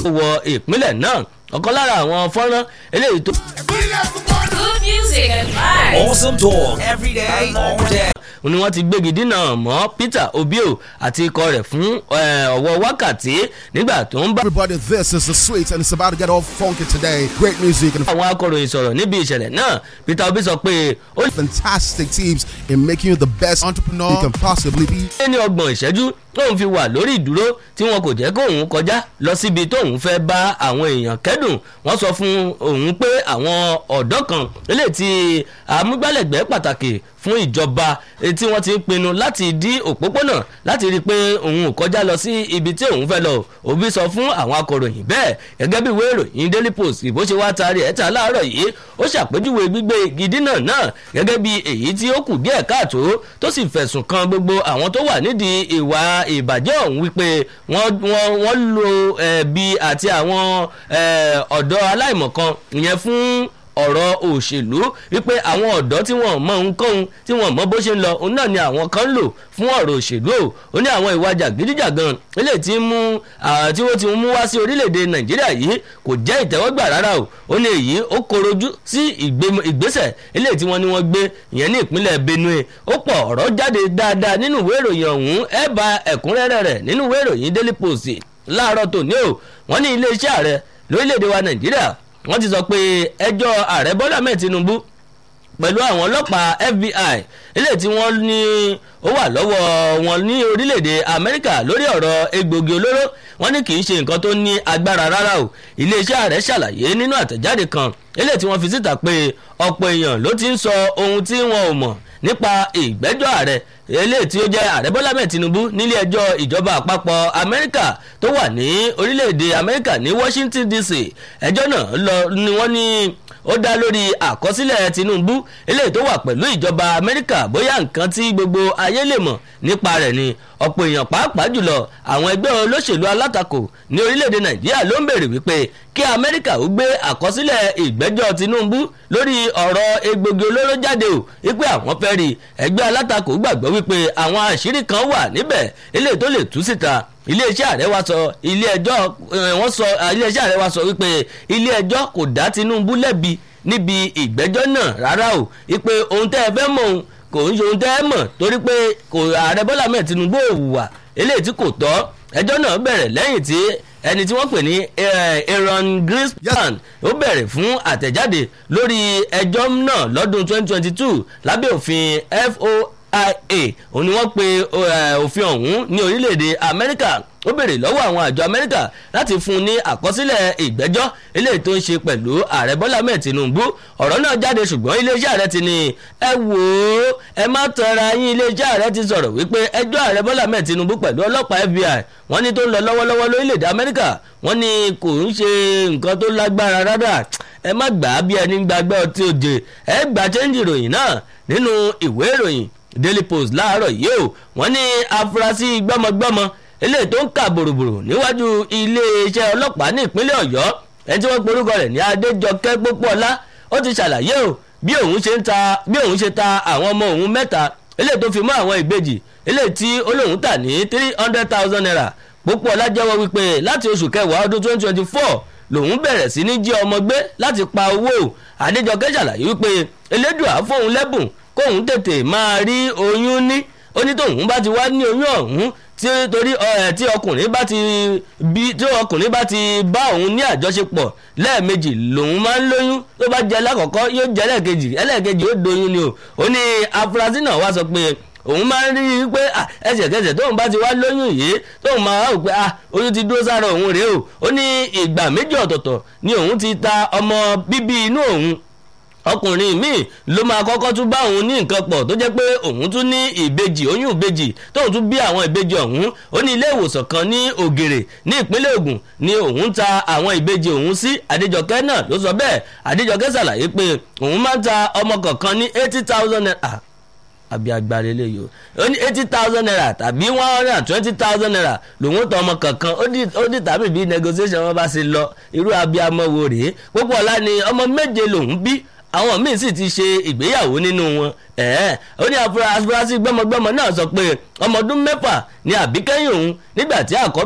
wọ ìpínlẹ̀ náà ọ̀kan lára àwọn fọ́nrán eléyìí tó. Good music and vibes. Awesome talk every day, all day. ni wọ́n ti gbégi dínà mọ́ Peter Obio àti ikọ̀ rẹ̀ fún eh, ọ̀wọ́ wákàtí nígbà tó ń bá Everybody, this is the sweet, and it's about to get all funky today. Great music and àwọn akọ̀ròyìn sọ̀rọ̀ níbi ìṣẹ̀lẹ̀ náà Peter Obi sọ pé ó fantastic teams in making you the best entrepreneur you can possibly be. lé ní ọgbọ̀n ìṣẹ́jú tóun fi wà lórí ìdúró tí wọn kò jẹ́ kóun kọjá lọ síbi tóun fẹ́ bá àwọn èèyàn kẹ́dùn wọ́n sọ fún òun pé àwọn ọ̀dọ́ kan eléyìí tí amúgbálẹ́gbẹ̀ẹ́ pàtàkì fún ìjọba eh, tí wọ́n ti ń pinnu láti dí òpópónà láti rí i pé òun ò kọjá lọ sí ibi tí òun fẹ́ lọ Obi sọ fún àwọn akọ̀ròyìn bẹ́ẹ̀ gẹ́gẹ́ bí ìwé ìròyìn Daily Post ìbò ṣe wá taari ẹ̀ta láàárọ̀ yìí ó ṣàpèjúwe gbígbé igi dínà náà gẹ́gẹ́ bí èyí tí ó kù díẹ̀ káàtó tó sì fẹ̀sùn kan gbogbo àwọn tó wà nídìí ìwà ìbàjẹ́ ọ̀hún wípé wọ́n wọ́n wọ́n lo ẹ̀bi àti àwọn eh, ọ̀dọ́ aláìmọ̀kan ìyẹn fún ọ̀rọ̀ òṣèlú wípé àwọn ọ̀dọ́ tí wọ́n mọ ohunkóhun tí wọ́n mọ bó ṣe ń lọ òun náà ni àwọn kan ń lò fún ọ̀rọ̀ òṣèlú o ó ní àwọn ìwà jàgídíjàgan eléyìí tí ń mú ah, tí wọ́n ti mú wá sí orílẹ̀-èdè nàìjíríà yìí kò jẹ́ ìtẹ́wọ́gbà rárá o ó ní èyí ó korojú sí ìgbé- ìgbésẹ̀ eléyìí tí wọ́n ní wọ́n gbé ìyẹn ní ìpínlẹ̀ benue ó pọ̀ ọ̀rọ̀ jáde dáadáa nínú ìwé ìròyìn ọ̀hún ẹ bá ẹ̀kúnrẹ́rẹ́ rẹ̀ nínú ìwé ìròyìn daily post láàárọ̀ tòní o wọ́n ní iléeṣẹ́ ààrẹ lórílẹ̀‐èdè wa nàìjíríà wọ́n ti sọ pé ẹjọ́ ààrẹ bọ́lá mẹ́ẹ̀ tinubu pẹ̀lú àwọn ọlọ́pàá FBI eléyìí tí wọ́n ní ó wà lọ́wọ́ wọn ní orílẹ̀-èdè Amẹ́ríkà lórí ọ̀rọ̀ egbògi olóró wọ́n ní kì í ṣe nǹkan tó ní agbára rárá o iléeṣẹ́ ààrẹ ṣàlàyé nínú àtẹ̀jáde kan eléyìí tí wọ́n fi síta pé ọ̀pọ̀ èèyàn ló ti ń sọ ohun tí wọn ò mọ̀ nípa ìgbẹ́jọ́ ààrẹ eléyìí tí ó jẹ́ ààrẹ bọ́lá mẹ́ẹ̀ tinubu nílé ẹjọ́ ìjọba àpapọ̀ amẹ́ríkà tó wà ní orílẹ̀-èdè amẹ́ríkà ní washington dc ẹjọ́ náà lọ ni wọ́n ní ó dá lórí àkọsílẹ̀ tinubu eléyìí tó wà pẹ̀lú ìjọba amẹ́ríkà bóyá nǹkan tí gbogbo ayé lè mọ̀ nípa rẹ̀ ni ọ̀pọ̀ èèyàn pàápàá jùlọ àwọn ẹgbẹ́ olóṣèlú alátakò ní orílẹ̀-èdè nàìjíríà ló ń bèrè wípé kí amẹ́ríkà ó gbé àkọsílẹ̀ ìgbẹ́jọ́ tinubu lórí ọ̀rọ̀ egbògi olóró jáde o wípé àwọn fẹ́ rí ẹgbẹ́ alátakò gbàgbọ́ wípé àwọn àṣírí kan wà níbẹ̀ eléyìí tó lè tú síta iléeṣẹ́ ààrẹ wa sọ ilé ẹjọ́ wọ́n sọ iléeṣẹ́ ààrẹ wa sọ wípé ilé ẹjọ́ kò dá tinubu lẹ́bi níbi ìgbẹ́jọ́ náà rárá o wípé ohun tẹ́ ẹ fẹ́ mọ̀ ohun kò ń ṣe ohun tẹ́ ẹ mọ̀ torí pé kò ààrẹ bọ́lá mẹ́ẹ̀ tinubu ò hùwà eléyìí tí kò tọ́ ẹjọ́ náà bẹ̀rẹ̀ lẹ́yìn tí ẹni tí wọ́n pè ní aaron greenspan ó bẹ̀rẹ̀ fún àtẹ̀jáde lórí ẹjọ́ náà lọ́dún 2022 lábẹ́ òfin foia òun ni wọ́n pe òfin ọ̀hún ní orílẹ̀-èdè amẹ́ríkà ó béèrè lọ́wọ́ àwọn àjọ amẹ́ríkà láti fún un ní àkọsílẹ̀ ìgbẹ́jọ́ eléyìí tó ń ṣe pẹ̀lú ààrẹ bọ́lá mẹ́ẹ̀ tinubu ọ̀rọ̀ náà jáde ṣùgbọ́n iléeṣẹ́ ààrẹ ti ní ẹ wò ó ẹ má tọra yín iléeṣẹ́ ààrẹ ti sọ̀rọ̀ wípé ẹjọ́ ààrẹ bọ́lá mẹ́ẹ̀ tinubu pẹ̀lú ọlọ́pàá fbi wọ́n ní tó ń lọ lọ́wọ́lọ́wọ́ lórílẹ̀‐èdè amẹ́ríkà wọ́n ní kò ń ṣe nǹkan tó lágbára rárá ẹ má gbà á bí ẹni gbàgbẹ́ ọtí òjè ẹ gbà chẹ́ńjì ìròyìn náà nínú ìwé ìròyìn daily post láàárọ̀ yìí o wọ́n ní afurasí gbọ́mọgbọ́mọ eléyìí tó ń kà bòròbòrò níwájú iléeṣẹ́ ọlọ́pàá ní ìpínlẹ̀ ọ̀yọ́ ẹni tí wọ́n porúkọ rẹ̀ ní adéjọkẹ́ pópóọlá ó ti ṣàlàyé o bí òun ṣe ń ta bí òun ṣe ta àwọn ọmọ òun mẹ́ta eléyìí tó fi mọ́ àwọn ìbejì eléyìí tí olóhùn tà ní three hundred thousand naira pópóọlá jẹ́wọ́ wípé láti oṣù kẹwàá ọdún twenty twenty four lòun bẹ̀rẹ̀ sí ní jí ọmọ gbé láti pa owó adéjọkẹ́ ṣàlàyé wípé elédùà fóun lẹ́bùn kóun tètè máa rí oyún ní ó ní tóun bá ti wá ní oyún ọ̀hún tí torí ẹ tí ọkùnrin bá ti bí tí ọkùnrin bá ti bá òun ní àjọṣepọ̀ lẹ́ẹ̀mejì lòun máa ń lóyún tó bá jẹ lákọ̀ọ́kọ́ yóò jẹ lẹ́ẹ̀kejì ẹlẹ́ẹ̀kejì ó doyún ni o ó ní afurasí náà wá sọ pé òun máa ń rí i pé ẹsẹ̀kẹsẹ̀ tóun bá ti wá lóyún yìí tóun máa wá pé oyún ti dúró sára òun rèé o ó ní ìgbà méjì ọ̀tọ̀ọ̀tọ̀ ni òun ti ta ọmọ bíbí inú òun ọkùnrin míì ló máa kọ́kọ́ tún bá òun ní nǹkan pọ̀ tó jẹ́ pé òun tún ní ìbejì oyún ìbejì tóun tún bí àwọn ìbejì ọ̀hún ó ní ilé ìwòsàn kan ní ògèrè ní ìpínlẹ̀ Ògùn ni òun ta àwọn ìbejì òun sí Adéjọkẹ́ náà ló sọ bẹ́ẹ̀ Adéjọkẹ́ ṣàlàyé pé òun máa ń ta ọmọ kọ̀ọ̀kan ní eighty thousand naira àbí agbára eléyìí o ó ní eighty thousand naira tàbí one hundred and twenty thousand naira lòun tọ ọmọ kankan ó dì tàbí bí negotiation wọn bá ṣe lọ irú abiyamọ wo rèé púpọ̀ ọ̀la ni ọmọ méje lòun bí àwọn míín sì ti ṣe ìgbéyàwó nínú wọn ẹ̀ẹ́ ó ní afurasí gbọ́mọgbọ́mọ náà sọ pé ọmọ ọdún mẹ́fà ni àbíkẹ́yìn òun nígbà tí àkọ́bí